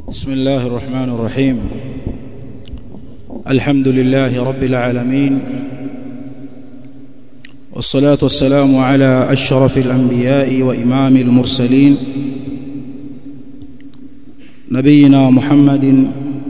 بسم الله الرحمن الرحيم الحمد لله رب العالمين والصلاة والسلام على أشرف الأنبياء وإمام المرسلين نبينا محمد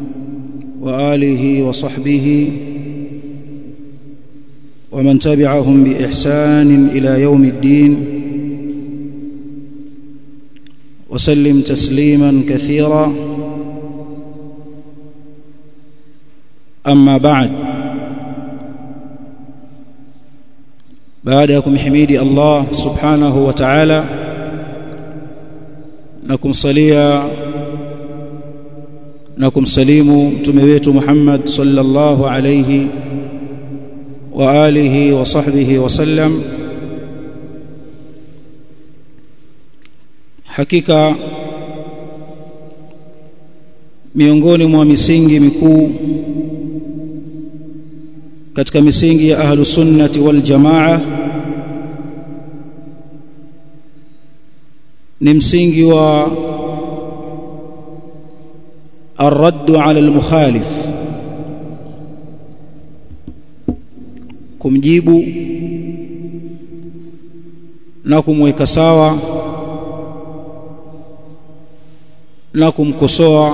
وآله وصحبه ومن تبعهم بإحسان إلى يوم الدين وسلم تسليما كثيرا أما بعد baada ya kumhimidi Allah subhanahu wa ta'ala na kumsalia na kumsalimu mtume wetu Muhammad sallallahu alayhi wa alihi wa sahbihi wa sallam hakika miongoni mwa misingi mikuu katika misingi ya ahlu sunnati wal jamaa ni msingi wa الرد على المخالف kumjibu na kumweka sawa na kumkosoa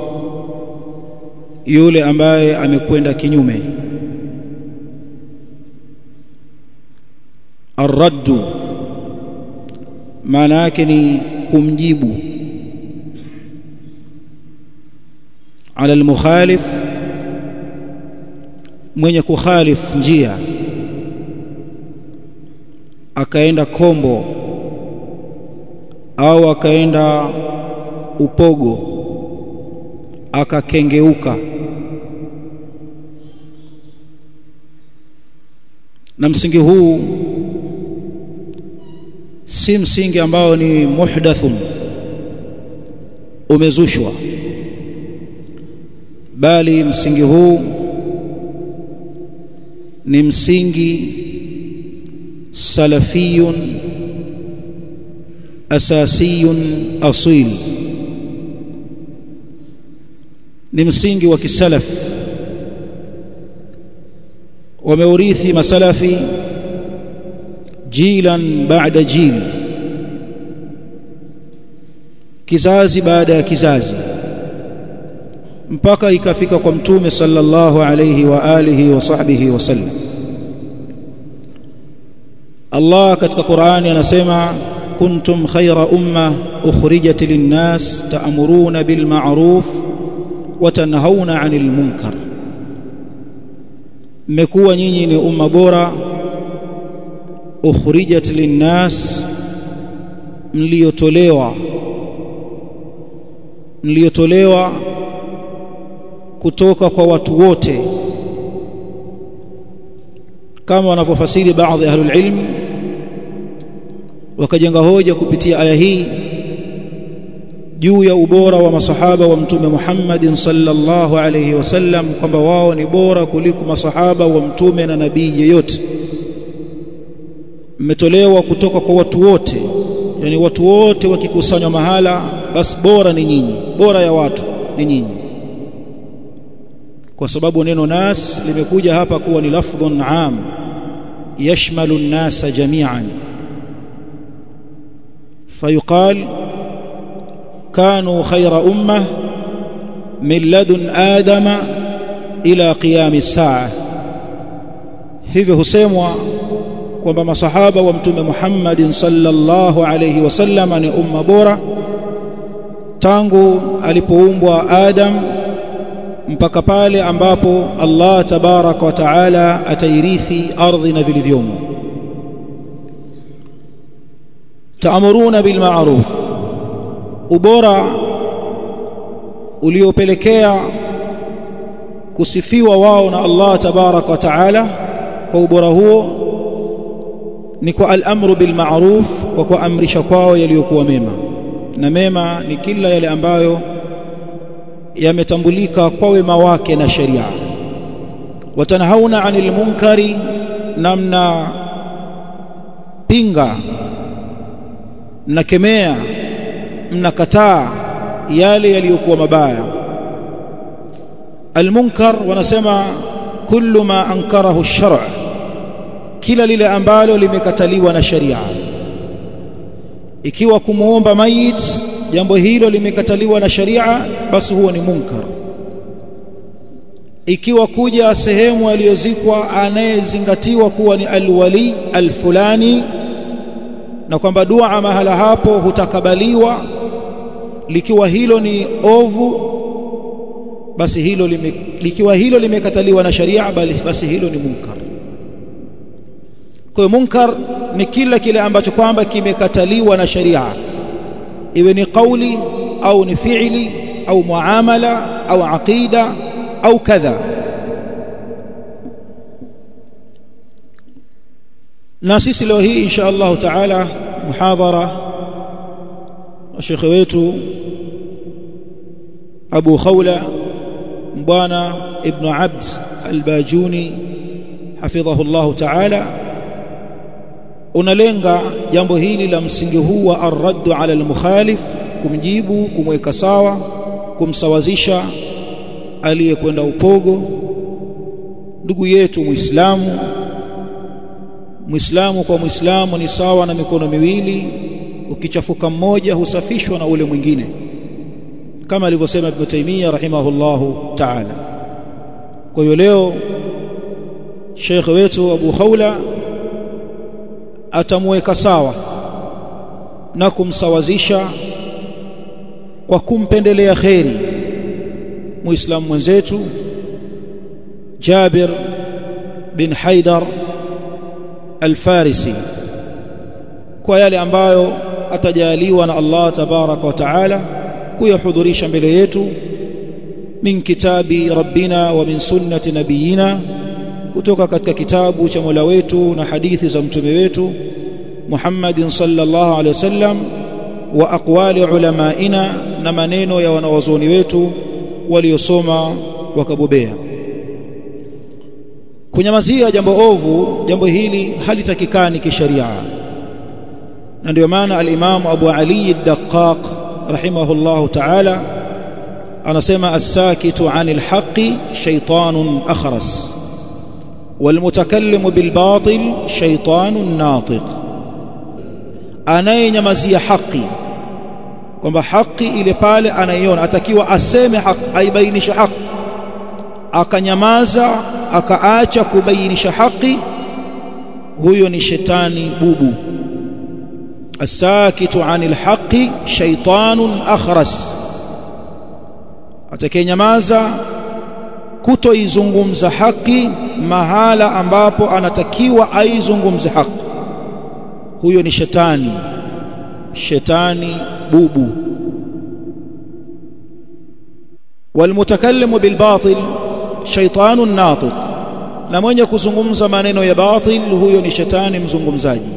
yule ambaye amekwenda kinyume arraddu maana yake ni kumjibu ala almukhalif mwenye kukhalif njia akaenda kombo au akaenda upogo akakengeuka na msingi huu si msingi ambao ni muhdathun umezushwa bali msingi huu ni msingi salafiyun asasiyun asil ni msingi wa kisalaf wameurithi masalafi jilan baada jil kizazi baada ya kizazi mpaka ikafika kwa mtume sallallahu alayhi wa alihi wa sahbihi wasallam Allah katika Qur'ani anasema kuntum khayra umma ukhrijat lin-nas ta'muruna bil ma'ruf wa tanhauna 'anil munkar mmekuwa nyinyi ni umma bora ukhrijat lin-nas mliotolewa mliotolewa kutoka kwa watu wote kama wanavyofasiri baadhi ya ahlul ilmi wakajenga hoja kupitia aya hii juu ya ubora wa masahaba wa mtume Muhammad sallallahu alayhi wasallam kwamba wao ni bora kuliko masahaba wa mtume na nabii yeyote mmetolewa kutoka kwa watu wote yani watu wote wakikusanywa mahala basi bora ni nyinyi bora ya watu ni nyinyi kwa sababu neno nas limekuja hapa kuwa ni lafdhun am yashmalu an-nasa jami'an fayuqal kanu khayra ummah min ladun adama ila qiyam as-sa'a hivyo husemwa kwamba masahaba wa mtume Muhammad sallallahu alayhi wasallam ni umma bora tangu alipoumbwa Adam mpaka pale ambapo Allah tabaraka wa taala atairithi ardhi na vilivyomo taamuruna bil ma'ruf ubora uliopelekea kusifiwa wao na Allah tabaraka wa taala kwa ubora huo ni kwa al-amru bil ma'ruf kwa kuamrisha kwao yaliyokuwa mema na mema ni kila yale ambayo yametambulika kwa wema wake na sheria watanhauna anil munkari namna pinga mnakemea mnakataa yale yaliyokuwa mabaya almunkar wanasema kullu ma ankarahu ash-shar' kila lile ambalo limekataliwa na sharia ikiwa kumuomba mayit jambo hilo limekataliwa na sharia basi huo ni munkar ikiwa kuja sehemu aliyozikwa anayezingatiwa kuwa ni alwali alfulani na kwamba dua mahala hapo hutakabaliwa likiwa hilo ni ovu basi hilo lime, likiwa hilo limekataliwa na sharia basi hilo ni munkar kwa munkar ni kila kile ambacho kwamba kimekataliwa na sharia iwe ni kauli au ni fiili au muamala au aqida au kadha na sisi leo hii insha Allah taala muhadhara wa shekhe wetu Abu Khawla bwana Ibn Abd al-Bajuni hafidhahu Allah taala unalenga jambo hili la msingi huu wa ar-radd ala al-mukhalif kumjibu kumweka sawa kumsawazisha aliyekwenda upogo ndugu yetu muislamu muislamu kwa muislamu ni sawa na mikono miwili ukichafuka mmoja husafishwa na ule mwingine kama alivyosema Ibn Taymiyyah rahimahullahu ta'ala kwa hiyo leo Sheikh wetu Abu Khawla atamweka sawa na kumsawazisha kwa kumpendelea kheri muislamu mwenzetu Jabir bin Haidar al-Farisi kwa yale ambayo atajaliwa na Allah tabaraka wa taala kuyahudhurisha mbele yetu min kitabi rabbina wa min sunnati nabiyina kutoka katika kitabu cha Mola wetu na hadithi za mtume wetu Muhammadin sallallahu alaihi wasallam wa aqwali ulamaina na maneno ya wanawazuoni wetu waliosoma wakabobea kunyamazia jambo ovu jambo hili halitakikani kisheria na ndio maana al-Imam Abu Ali ad-Daqqaq rahimahullahu ta'ala anasema as-sakitu 'anil haqqi shaytanun akhras والمتكلم بالباطل شيطان ناطق anayenyamazia haki kwamba haki ile pale anaiona atakiwa aseme haki aibainishe haki akanyamaza akaacha kubainisha haki huyo ni shetani bubu asakitu anil haqi shaytanun akhras atakayenyamaza kutoizungumza haki mahala ambapo anatakiwa aizungumze haki huyo ni shetani shetani bubu والمتكلم بالباطل شيطان ناطق na mwenye kuzungumza maneno ya batil huyo ni shetani mzungumzaji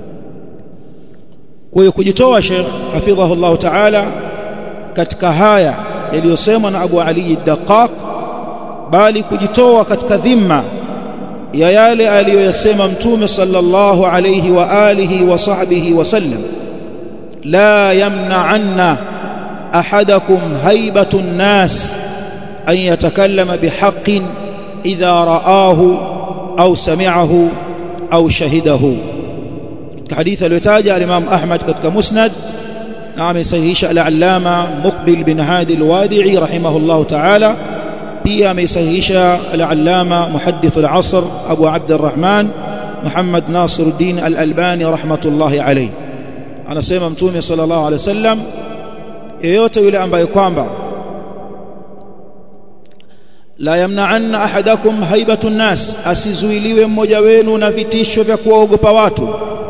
kwa hiyo kujitoa Sheikh hafidhahu Allah Ta'ala katika haya yaliyosemwa na Abu Ali ad-Daqqaq bali kujitoa katika dhima ya yale aliyoyasema mtume sallallahu alayhi wa alihi wa sahbihi wasallam la yamna'anna ahadakum haibatu an-nas an yatakallama bihaqqin idha ra'ahu au sami'ahu au shahidahu hadithi aliyotaja al-Imam Ahmad katika Musnad na amesahihisha al-Allama Muqbil bin Hadi al-Wadi'i rahimahullah ta'ala pia amesahihisha al-Allama Muhaddith al-Asr Abu Abd al-Rahman Muhammad Nasiruddin al-Albani rahmatullahi alayhi anasema mtume sallallahu alayhi wasallam yeyote yule ambaye kwamba la yamna'anna ahadakum haibatu nnas asizuiliwe mmoja wenu na vitisho vya kuwaogopa watu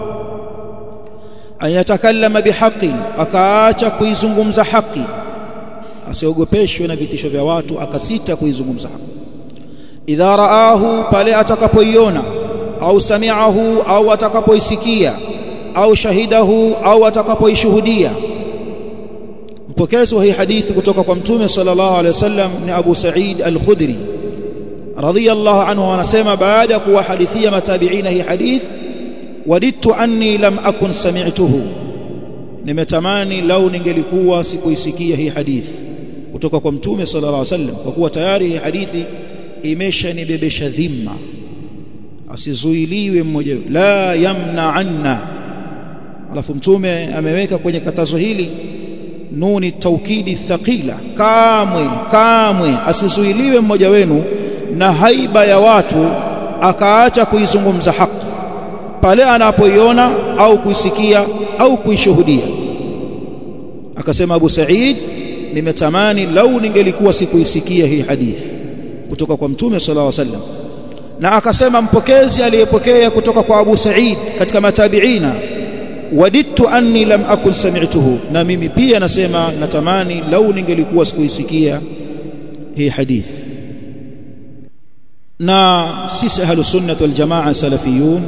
ayatakallama bihaqin akaacha kuizungumza haki asiogopeshwe na vitisho vya watu akasita kuizungumza haki idha raahu pale atakapoiona au sami'ahu au atakapoisikia au shahidahu au atakapoishuhudia mpokezi wa hii hadithi kutoka kwa mtume sallallahu alaihi wasallam ni Abu Sa'id al-Khudri radiyallahu anhu anasema baada ya kuwahadithia matabiina hii hadith wadidtu anni lam akun sami'tuhu nimetamani lau ningelikuwa sikuisikia hii hadithi kutoka kwa mtume sallallahu alaihi wasallam kwa kuwa tayari hii hadithi imeshanibebesha dhima asizuiliwe mmoja la yamna anna alafu mtume ameweka kwenye katazo hili nuni taukidi thaqila kamwe kamwe asizuiliwe mmoja wenu na haiba ya watu akaacha kuizungumza haki pale anapoiona au kuisikia au kuishuhudia akasema Abu Sa'id nimetamani lau ningelikuwa sikuisikia hii hadithi kutoka kwa mtume sallallahu alaihi wasallam na akasema mpokezi aliyepokea kutoka kwa Abu Sa'id katika matabiina wadittu anni lam akun sami'tuhu na mimi pia nasema natamani lau ningelikuwa sikuisikia hii hadithi na sisi ahlus sunnah wal jamaa salafiyun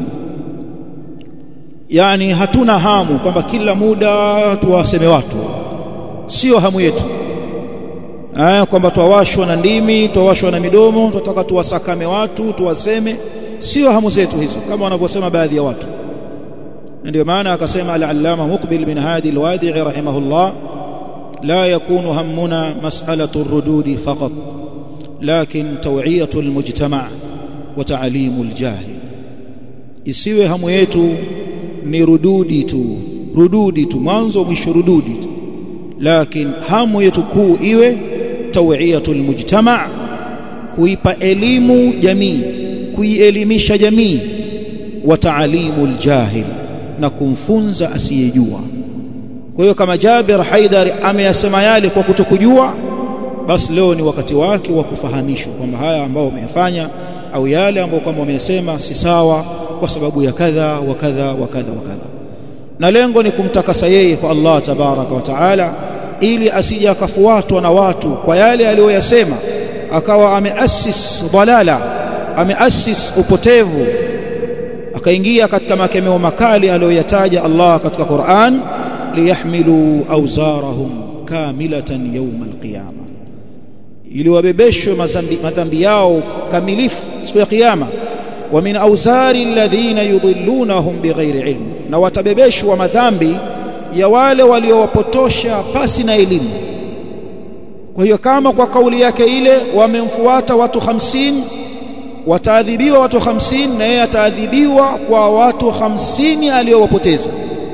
yani hatuna hamu kwamba kila muda tuwaseme watu sio hamu yetu eh kwamba tuwashwa na ndimi tuwashwa na midomo tunataka tuwasakame watu tuwaseme sio hamu zetu hizo kama wanavyosema baadhi ya watu ndio maana akasema al-allama muqbil bin hadi al-wadi'i rahimahullah la yakunu hammuna mas'alatu ar-rudud faqat lakin taw'iyatu al-mujtama' wa ta'limu al-jahil isiwe hamu yetu ni rududi tu rududi tu mwanzo mwisho rududi lakini hamu yetu kuu iwe tawiyatul mujtama kuipa elimu jamii kuielimisha jamii wa taalimul jahil na kumfunza asiyejua kwa hiyo kama Jabir Haidar ameyasema yale kwa kutokujua basi leo ni wakati wake wa kufahamishwa kwamba haya ambao umeyafanya au yale ambayo kama wamesema si sawa kwa sababu ya kadha wa kadha wa kadha wa kadha na lengo ni kumtakasa yeye kwa Allah tabaraka wa taala ili asije akafuatwa na watu kwa yale aliyoyasema akawa ameassis dalala ameassis upotevu akaingia katika makemeo makali aliyoyataja Allah katika Qur'an liyahmilu awzarahum kamilatan yawm alqiyama ili wabebeshwe madhambi yao kamilifu siku ya kiyama wa min awzari alladhina yudhillunahum bighairi ilm na watabebeshwa madhambi ya wale waliowapotosha pasi na elimu kwa hiyo kama kwa kauli yake ile wamemfuata watu hamsini wataadhibiwa watu hamsini na yeye ataadhibiwa kwa watu hamsini aliyowapoteza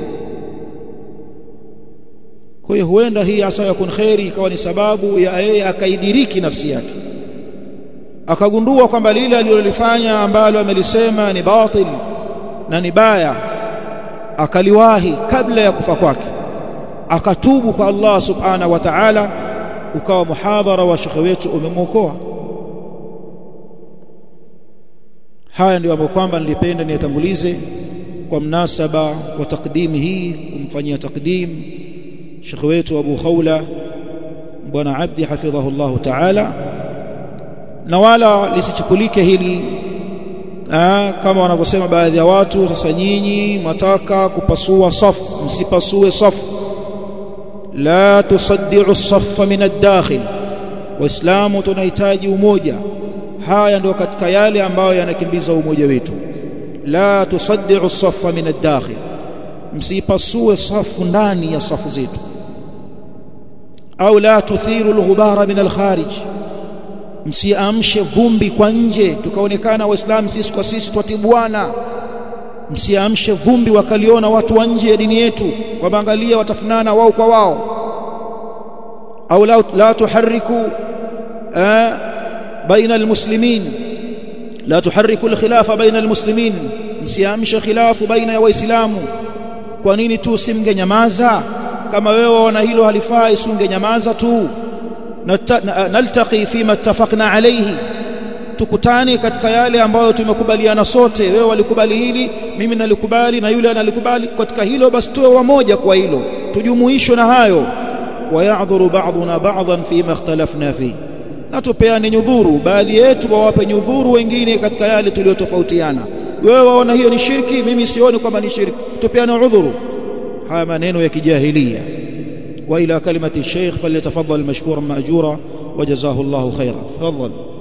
kwa hiyo huenda hii asa yakun khairi ikawa ni sababu ya yeye akaidiriki nafsi yake akagundua kwamba lile alilolifanya ambalo amelisema ni batil na ni baya akaliwahi kabla ya kufa kwake akatubu kwa Allah subhanahu wa ta'ala ukawa muhadhara wa shekhe wetu umemwokoa haya ndio ambayo kwamba nilipenda niyatangulize kwa mnasaba wa takdimi hii kumfanyia takdim shekhe wetu Abu Khawla bwana Abdi hafidhahullah ta'ala na wala lisichukulike hili Aa, kama wanavyosema baadhi ya watu sasa nyinyi mataka kupasua safu msipasue safu la tusaddiu safa min ad-dakhil waislamu tunahitaji umoja haya ndio katika yale ambayo yanakimbiza umoja wetu la tusaddiu safa min ad-dakhil msipasue safu ndani ya safu zetu au la tuthiru al-ghubara min al-kharij msiamshe vumbi kwa nje tukaonekana waislamu sisi kwa sisi twatibuana msiamshe vumbi wakaliona watu wa nje ya dini yetu kwamba angalia watafunana wao kwa wao au la, la tuhariku baina almuslimin la tuhariku alkhilafa baina almuslimin msiamshe khilafu baina ya waislamu kwa nini tu simgenyamaza kama wewe waona hilo halifai usingenyamaza tu naltaqi fima ittafaqna alayhi tukutane katika yale ambayo tumekubaliana sote wewe walikubali hili mimi nalikubali na yule analikubali katika hilo basi tuwe wamoja kwa hilo tujumuishwe na hayo wayadhuru ba'duna ba'dhan fima ikhtalafna fi na tupeane nyudhuru baadhi yetu wawape nyudhuru wengine katika yale tuliyotofautiana wewe waona hiyo ni shirki mimi sioni kwamba ni shirki tupeane udhuru haya maneno ya kijahilia وإلى كلمة الشيخ فليتفضل مشكورا مأجورا وجزاه الله خيرا تفضل